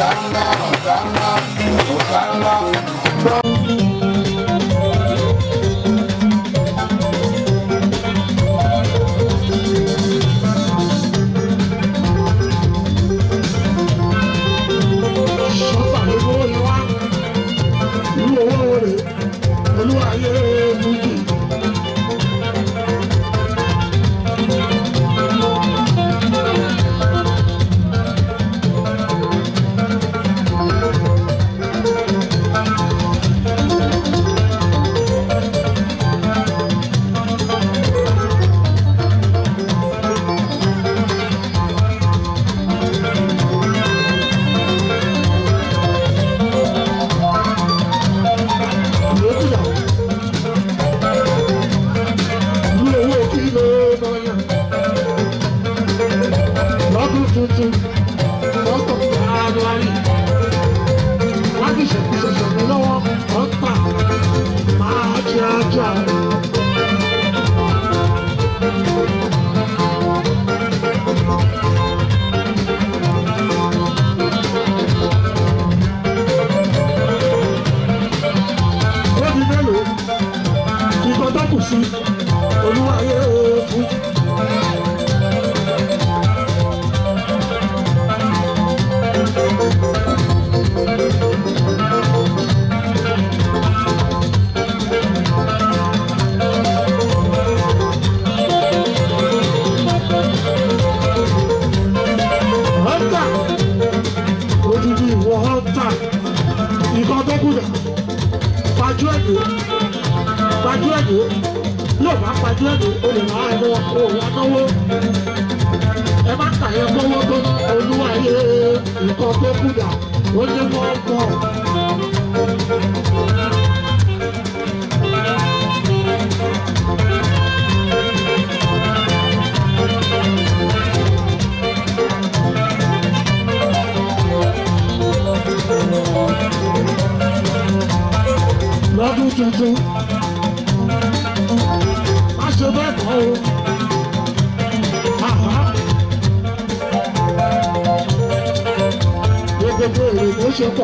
Hosanna, Hosanna, Hosanna. Sọ́tà ló mú oyè wá. Irú owó rẹ̀ olúwa ayé fújì. Lókùnà. Irú owó kí ló lọ́yà. Lọ́dún tuntun, lọ́tọ̀ January. Wọ́n ti ṣèkúṣẹ̀ṣẹ̀ mi lọ́wọ́, ọ̀tà máa jẹ́ ajá. ó di mélòó nǹkan tó kù sí olúwayé fún. Hunter, odidi ìwọ hunter, nǹkan tó kù dà pajú ẹ̀dọ́ pajú ẹ̀dọ́ yóò bá pajú ẹ̀dọ́ o lè máa lọ òun anáwó ẹ má kà yẹ kọ́wọ́ tó olúwa yé nǹkan tó kù dà ó ní wọ́n pọ̀. lọ́dún tuntun má ṣe bẹ́ẹ̀ kọ́ o. Àhá. Gbogbo èrè ló ṣe pọ̀.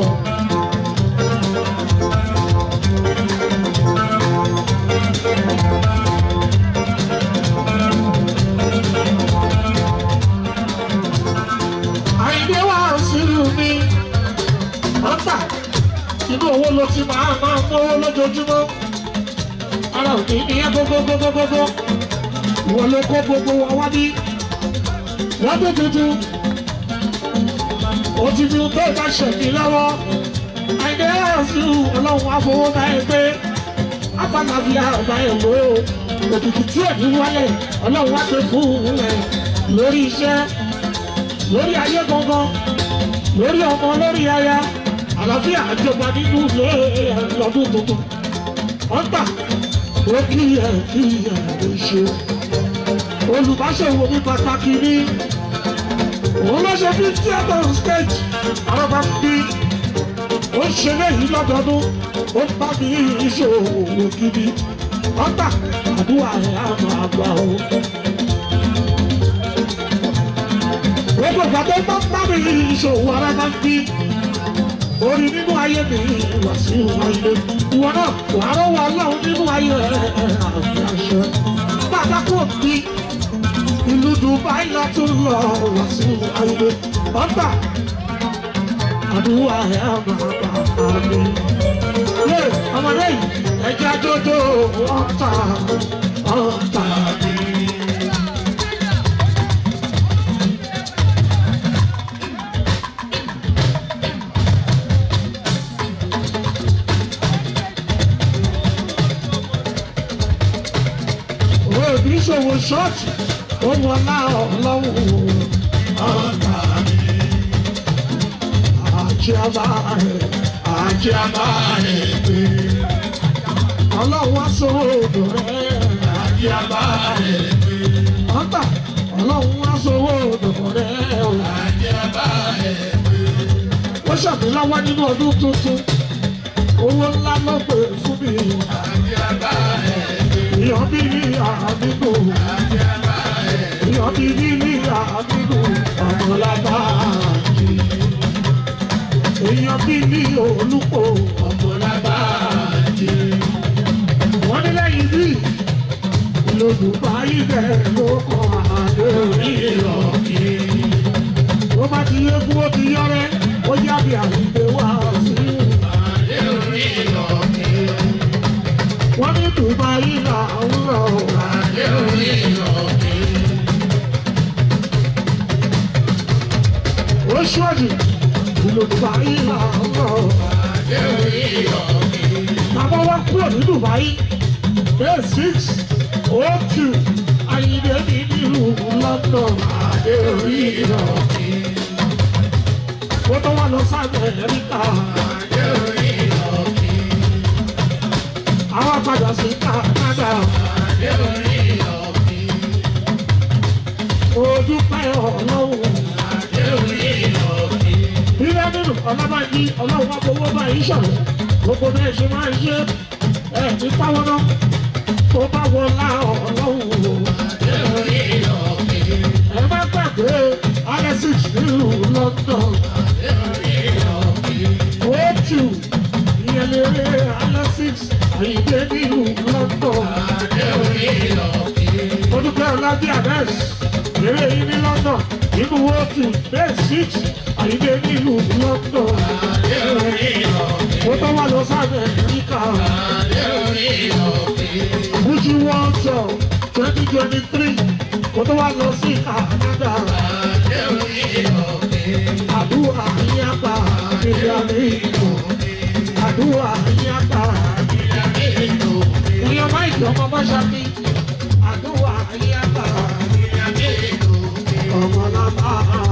Àyìndé wà sílùú mi, ọ̀tà inú owó ló ti máa máa mówó lójoojúmọ́ ara òní ìyẹn gbogbogbogbogbò ìwọ ló kó gbogbo wa wá ní lọ́dún tuntun ó ti fi bẹ́ẹ̀ bá ṣẹ̀mí lọ́wọ́ àìdè ọ̀sùn ọlọ́run àfọwọ́ bá ẹ pé afáàlàfíà ọba ẹ lò ó òkìkí tí ẹ̀ ní wálé ọlọ́run wá pé fún un ẹ̀ lórí iṣẹ́ lórí ayé gangan lórí ọmọ lórí aya àlàáfíà àjọba nínú ilé lọ́dún tuntun ọgbà ó kí ẹ kí ẹ lè ṣe olùbáṣẹ̀wò ní pàtàkì ní òun ló ṣe fi theatre on stage àrọ́bà bí ó ṣe léyìí lọ́dọọdún ó bá mi ìṣòwò gidi ọgbà àdúrà ẹ̀ á máa gbà ó. gbogbo ìgbà tó bá bá mi ìṣòwò àrọ́bà bí orí nínú ayé mi wà sí ayé ìwọ náà wàá rọwọ Ọlọ́run nínú ayé àfi àṣẹ bàbá kò bí ìlú Dubai lọ tún lọ wà sí ayé ọgbà àdúrà ẹ àmàgbà àmì yé ọmọdé yìí ẹja dodo ọta ọta mi. òbí ṣòwò ṣọ́ọ̀ṣì ó wọ náà ọlọ́run ọ̀tá mi. àjẹ́ abáyé àjẹ́ abáyé pé ọlọ́run wá sówó odò rẹ̀ àjẹ́ abáyé pé ọ̀tá ọlọ́run wá sówó odò rẹ̀ àjẹ́ abáyé pé. ó ṣàbíláwá nínú ọdún tuntun owó ńlá ló pè fún mi. àjẹ́ abáyé pé ìyọ̀ bí àdúgbò ìyọ̀ bí ní àdúgbò ọmọlábà jì. bí ní olùkọ́ ọmọ lágbàájì. wọ́n ní lẹ́yìn bí lòdùbá ibẹ̀ ló kọ́ àdé orí ìrọ̀kì. ó bá ti yé kú ó ti yọrẹ ó yábí àwùjọ wá sí Adé orí ìrọ̀kì. wọ́n ní Dubai là ń lọ Adé orí ìrọ̀kì. ó ṣọ́ọ̀jì Dubai là ń lọ Adé orí ìrọ̀kì. bàbá wa kúrò ní Dubai day six oh two ayíǹde ní nílùú London Adé orí ìrọ̀kì. ó tó wà lọ sí Amẹ́ríkà Adé orí ìrọ̀kì. àwọn padà sí Canada Adé orí ìrọ̀kì. ó dúpẹ́ Ọlọ́run. Adé orí ìrọ̀kì. Ilé nínú ọlọ́bàájí ọlọ́run wá fowó bá yín ṣọ̀rọ̀. Gbogbo bẹ́ẹ̀ ṣe máa ń ṣe ẹ̀ ní páwọn náà. Tó bá wọlá ọlọ́run o. Adé orí ìrọ̀kì. Ẹ má gbàgbé Alexis nílùú London. Adé orí ìrọ̀kì. Ojú ìyẹlẹrẹ Alexis Àyìndé nílùú London. Adé orí ìrọ̀kì. Olùkọ́ Ọlájí Abẹ́s eré yìí ní London. Nínú ojú bẹ́ẹ̀ six Àyìndé nílùú London. Adé orí ìrọ̀kì. Ó tó wà lọ sábẹ̀ Amẹ́ríkà. Adé orí ìrọ̀kì. Fuji World Tour twenty twenty three kó tó wá lọ sí Canada. Adé orí ìrọ̀kì. Àdúrà yín àgbà nílé àlẹ́ ìlú. Àdúrà yín àgbà Ìyàmí ìlú. ìyẹn máìkì ọmọ Báṣákí. Àdúrà yín àgbà Ìyàmí ìlú. ọmọ náà máa